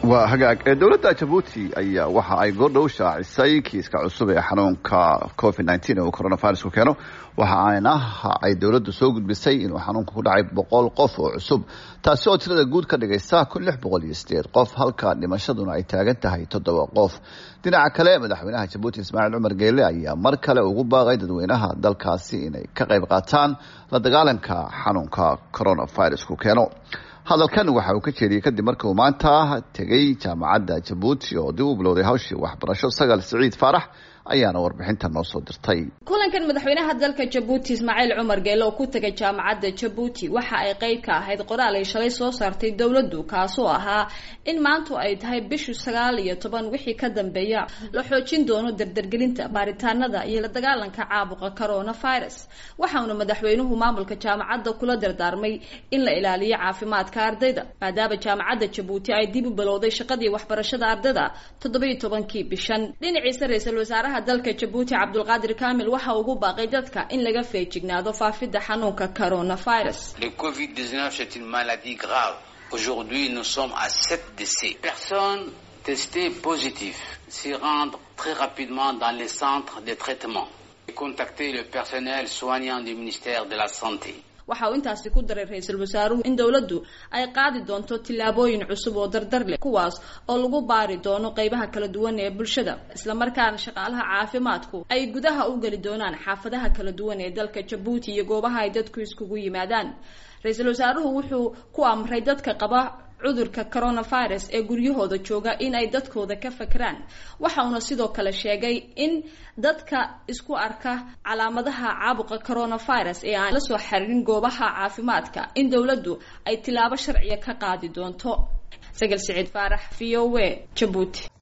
waa hagaag dowladda jabuuti ayaa waxa ay goordhow shaacisay kiiska cusub ee xanuunka covid nteen ee uu coronavirusku keeno waxa ayna ay dowladdu soo gudbisay inuu xanuunka ku dhacay boqol qof oo cusub taasi oo tirada guud ka dhigaysa kun lix boqol iyo sideed qof halka dhimashaduna ay taagan tahay toddoba qof dhinaca kale madaxweynaha jabuuti ismaaciil cumar geele ayaa mar kale ugu baaqay dadweynaha dalkaasi inay ka qayb qaataan la dagaalanka xanuunka coronavirusku keeno hadalkan waxa uu ka jeediyey kadib markii uu maanta tegay jaamacadda jabuuti oo dib u bilowday hawshii waxbarasho sagal siciid faarax ayaana warbixinta noo soo dirtay kulankan madaxweynaha dalka jabuuti ismaaciil cumar geele oo ku tegay jaamacadda jabuuti waxa ay qeyb ka ahayd qoraal ay shalay soo saartay dowladdu kaasoo ahaa in maantu ay tahay bishu sagaal iyo toban wixii ka dambeeya la xoojin doono dardargelinta baaritaanada iyo la dagaalanka caabuqa coronavirus waxauna madaxweynuhu maamulka jaamacadda kula dardaarmay in la ilaaliyo caafimaadka ardayda maadaama jaamacadda jabuuti ay dib u bilowday shaqadii waxbarashada ardayda toddobiyo tobankii bishan dhinaciisa ra-iisul wasaaraha dalka jabuuti cabdulqaadir kamil waxa ugu baaqay dadka in laga feejignaado faafidda xanuunka coronavirus le covid 19 c'est une maladie grave aujourd'hui nous sommes à 7 décès personnes testées positives s'y rendre très rapidement dans les centres de traitement et contacter le personnel soignant du ministère de la santé waxa uu intaasi ku daray ra-iisul wasaaruhu in dowladdu ay qaadi doonto tillaabooyin cusub oo dardar leh kuwaas oo lagu baari doono qeybaha kala duwan ee bulshada islamarkaana shaqaalaha caafimaadku ay gudaha u geli doonaan xaafadaha kala duwan ee dalka jabuuti iyo goobaha ay dadku iskugu yimaadaan ra-iisul wasaaruhu wuxuu ku amray dadka qaba cudurka coronavirus ee guryahooda jooga in ay dadkooda ka fakeraan waxa uuna sidoo kale sheegay in dadka isku arka calaamadaha caabuqa coronavirus ee aan la soo xiriirin goobaha caafimaadka in dowladdu ay tilaabo sharciya ka qaadi doonto sagal siciid faarax v o a jabuuti